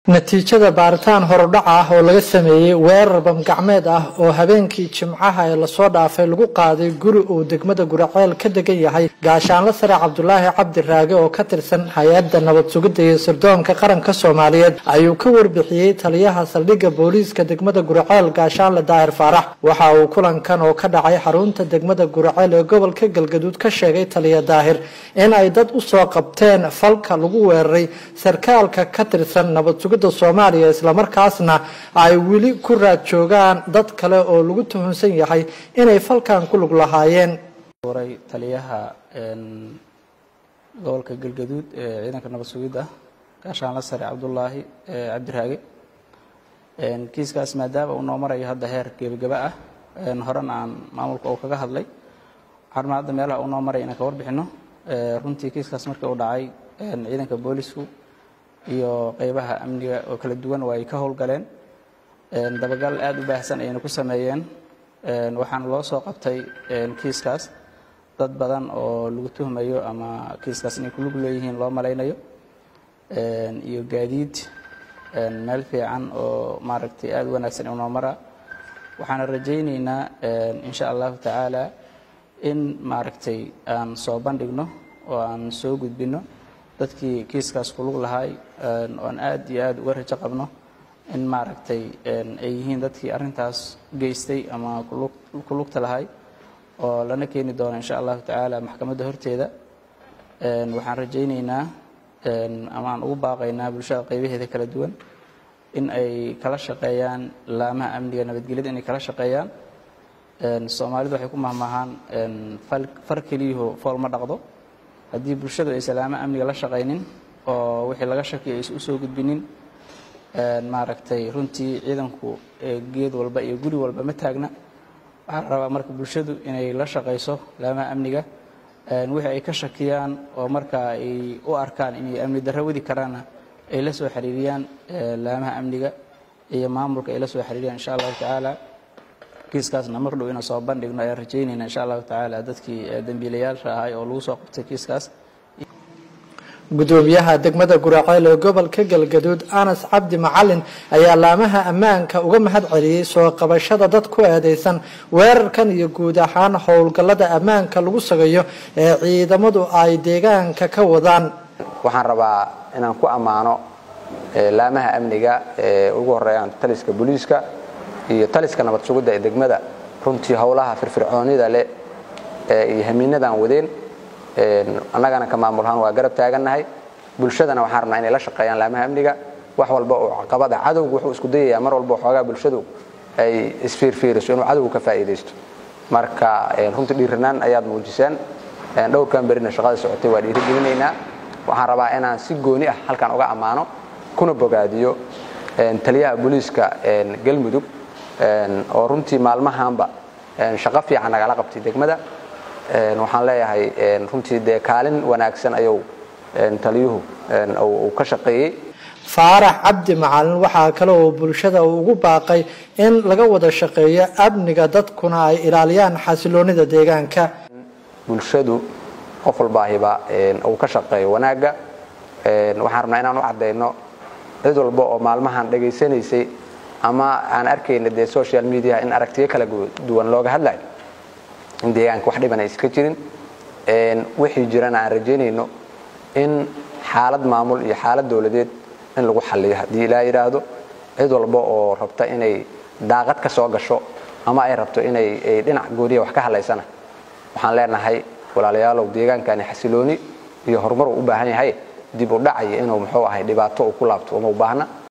natiijada baaritaan horudhac ah oo laga sameeyey weerar bamgacmeed ah oo habeenkii jimcaha ee lasoo dhaafay lagu qaaday guri uu degmada guraceel ka degan yahay gaashaanle sare cabdulaahi cabdi raage oo ka tirsan hay-adda nabad sugidda iyo sirdoonka qaranka soomaaliyeed ayuu ka warbixiyey taliyaha saldhigga booliiska degmada guraceel gaashaanle daahir faarax waxa uu kulankan oo ka dhacay xarunta degmada guraceel ee gobolka galgaduud ka sheegay taliya daahir in ay dad usoo qabteen falka lagu weeraray sarkaalka ka tirsan nabad sugidda soomaaliya islamarkaasna ay weli ku raad joogaan dad kale oo lagu tuhunsan yahay inay falkan ku lug lahaayeen waray taliyaha gobolka galgaduud ee ciidanka nabad sugidda gaashaanle sare cabdulaahi cabdiraage kiiskaas maadaama uu noo marayo hadda heer gebagaba ah horena aan maamulka oo kaga hadlay waxaan hadda meelaha uu noo maraya inaan ka warbixino runtii kiiskaas markii uu dhacay ciidanka boolisku iyo qeybaha amniga oo kala duwan waa ay ka howlgaleen dabagal aada u baahsan ayayna ku sameeyeen waxaana loo soo qabtay kiiskaas dad badan oo lagu tuhmayo ama kiiskaas inay kulug leeyihiin loo malaynayo iyo gaadiid meel fiican oo maaragtay aada u wanaagsan inuu noo maraa waxaana rajaynaynaa insha allahu tacaala in maaragtay aan soo bandhigno oo aan soo gudbino dadkii kiiskaas kulug lahaay oan aad iyo aad uga rajo qabno in maaragtay ay yihiin dadkii arrintaas geystay ama kulugta lahay oo lana keeni doono insha allahu tacaala maxkamadda horteeda waxaan rajaynaynaa ama aan ugu baaqaynaa bulshada qaybaheeda kala duwan in ay kala shaqeeyaan laamaha amniga nabadgelyada inay kala shaqeeyaan soomaalidu waxay ku mahmahaan far keliyaho fool ma dhaqdo haddii bulshadu ay salaamo amniga la shaqaynin oo wixii laga shakiyo aysan usoo gudbinin maaragtay runtii ciidanku geed walba iyo guri walba ma taagna waxaa la rabaa marka bulshadu inay la shaqayso laamaha amniga wixii ay ka shakiyaan oo markaa ay u arkaan inay amni darro wadi karaanna ay la soo xiriiriyaan laamaha amniga iyo maamulka ay la soo xiriiriyaan insha allahu tacaala kiiskaasna mar dhow inaan soo bandhigno ayaan rajaynayna insha allahu tacaala dadkii dembiilayaasha ahay oo lagu soo qabtay kiiskaas gudoomiyaha degmada guraceel ee gobolka galgaduud anas cabdi macalin ayaa laamaha ammaanka uga mahad celiyey soo qabashada dad ku eedeysan weerarkan iyo guud ahaan howlgallada ammaanka lagu sagayo ee ciidamadu ay deegaanka ka wadaan waxaan rabaa inaan ku ammaano laamaha amniga ee ugu horeeyaan taliska booliiska iyo taliska nabad sugidda ee degmada runtii howlaha firfircoonida leh iyo hamiinadaan wadeen annagana ka maamulahaan waa garab taagannahay bulshadana waxaan rabnaa inay la shaqeeyaan laamaha amniga wax walba oo caqabada cadowgu wuxuu isku dayayaa mar walba xoogaa bulshadu ay isfiirfiiriso inuu cadowgu ka faa'iidaysto marka runtii dhiiranaan ayaad muujiseen dhowrkan berina shaqada socotay waa dhiirigelinaynaa waxaan rabaa inaan si gooni ah halkan uga ammaano kuna bogaadiyo taliyaha booliiska galmudug oo runtii maalmahaanba shaqo fiican nagala qabtay degmada waxaan leeyahay runtii dee kaalin wanaagsan ayuu taliyuhu uu ka shaqeeyey faarax cabdi macalin waxaa kale oo bulshada uu ugu baaqay in laga wada shaqeeyo amniga dadkuna ay ilaaliyaan xasiloonida deegaanka bulshadu qof walbaahiba uu ka shaqeeyo wanaagga waxaan rabnaa inaan u caddayno cid walba oo maalmahan dhegaysanaysay ama aan arkayna dee social media in aragtiyo kala duwan looga hadlayo in deegaanka wax dhiban ay iska jirin wixii jirana aan rajaynayno in xaalad maamul iyo xaalad dowladeed in lagu xaliyo haddii ilaa yidhaahdo cid walba oo rabta inay daaqad ka soo gasho ama ay rabto inay dhinac gooniya wax ka hadlaysana waxaan leenahay walaalayaalow deegaankani xasilooni iyo horumar uu u baahan yahay dib u dhacaya inuu muxuu ahay dhibaato uu ku laabto uma u baahna